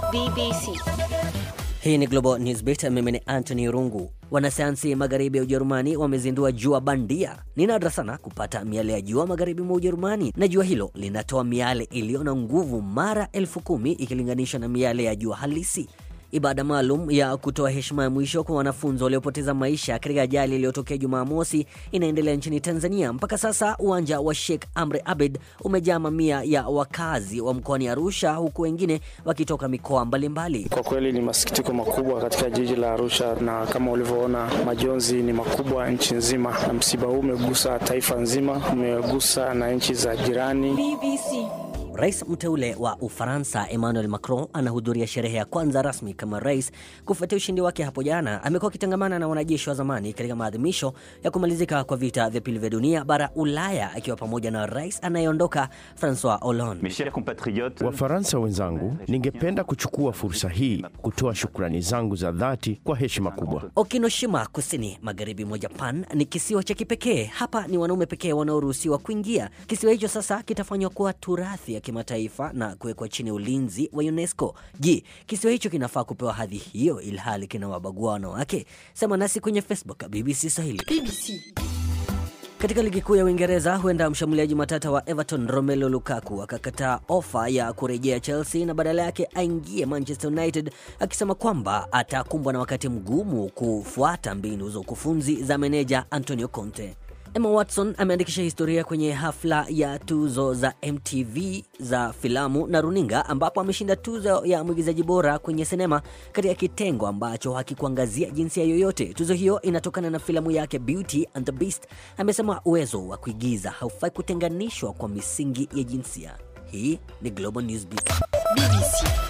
BBC. Hii ni Global Newsbeat, mimi ni Anthony Rungu. Wanasayansi magharibi ya Ujerumani wamezindua jua bandia. Ni nadra sana kupata miale ya jua magharibi mwa Ujerumani, na jua hilo linatoa miale iliyo na nguvu mara elfu kumi ikilinganishwa na miale ya jua halisi. Ibada maalum ya kutoa heshima ya mwisho kwa wanafunzi waliopoteza maisha katika ajali iliyotokea Jumamosi inaendelea nchini Tanzania. Mpaka sasa uwanja wa Sheikh Amri Abed umejaa mamia ya wakazi wa mkoani Arusha, huku wengine wakitoka mikoa mbalimbali. Kwa kweli ni masikitiko makubwa katika jiji la Arusha, na kama ulivyoona majonzi ni makubwa nchi nzima, na msiba huu umegusa taifa nzima, umegusa na nchi za jirani. BBC. Rais mteule wa Ufaransa Emmanuel Macron anahudhuria sherehe ya kwanza rasmi kama rais kufuatia ushindi wake hapo jana. Amekuwa akitangamana na wanajeshi wa zamani katika maadhimisho ya kumalizika kwa vita vya pili vya dunia bara Ulaya, akiwa pamoja na rais anayeondoka Francois Hollande. Mes chers compatriotes, Wafaransa wenzangu, ningependa kuchukua fursa hii kutoa shukrani zangu za dhati kwa heshima kubwa. Okinoshima kusini magharibi mwa Japan ni kisiwa cha kipekee. Hapa ni wanaume pekee wanaoruhusiwa kuingia. Kisiwa hicho sasa kitafanywa kuwa turathi ya kimataifa na kuwekwa chini ya ulinzi wa UNESCO. Je, kisiwa hicho kinafaa kupewa hadhi hiyo ilhali kinawabagua wanawake? Sema nasi kwenye Facebook BBC Swahili. BBC. Katika ligi kuu ya Uingereza, huenda mshambuliaji matata wa Everton Romelu Lukaku akakataa ofa ya kurejea Chelsea na badala yake aingie Manchester United, akisema kwamba atakumbwa na wakati mgumu kufuata mbinu za ukufunzi za meneja Antonio Conte. Emma Watson ameandikisha historia kwenye hafla ya tuzo za MTV za filamu na runinga ambapo ameshinda tuzo ya mwigizaji bora kwenye sinema katika kitengo ambacho hakikuangazia jinsia yoyote. Tuzo hiyo inatokana na filamu yake Beauty and the Beast. Amesema uwezo wa kuigiza haufai kutenganishwa kwa misingi ya jinsia. Hii ni Global Newsbeat. BBC.